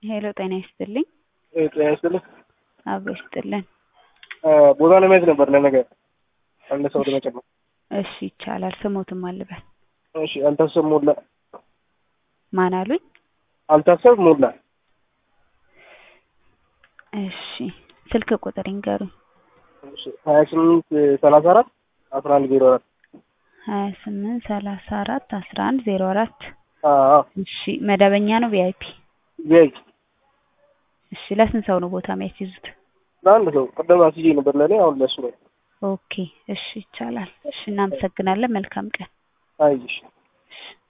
ሄሎ ጤና ይስጥልኝ። ጤና ይስጥልኝ። አብሮ ይስጥልን። ቦታ ለማየት ነበር ለነገ አንድ ሰው ለመጨመር። እሺ ይቻላል። ስሞትም አልበል እሺ አልታሰብ ሞላ ማን አሉኝ? አልታሰብ ሞላ እሺ ስልክ ቁጥር ይንገሩኝ። ሀያ ስምንት ሰላሳ አራት አስራ አንድ ዜሮ አራት ሀያ ስምንት ሰላሳ አራት አስራ አንድ ዜሮ አራት አዎ እሺ መደበኛ ነው ቪአይፒ? ቪአይፒ እሺ ለስንት ሰው ነው ቦታ የሚያስይዙት? ለአንድ ሰው ቅድም አስይዤ ነበር ለእኔ አሁን ለሱ ነው። ኦኬ እሺ ይቻላል። እሺ እናመሰግናለን። መልካም ቀን። አይሽ እሺ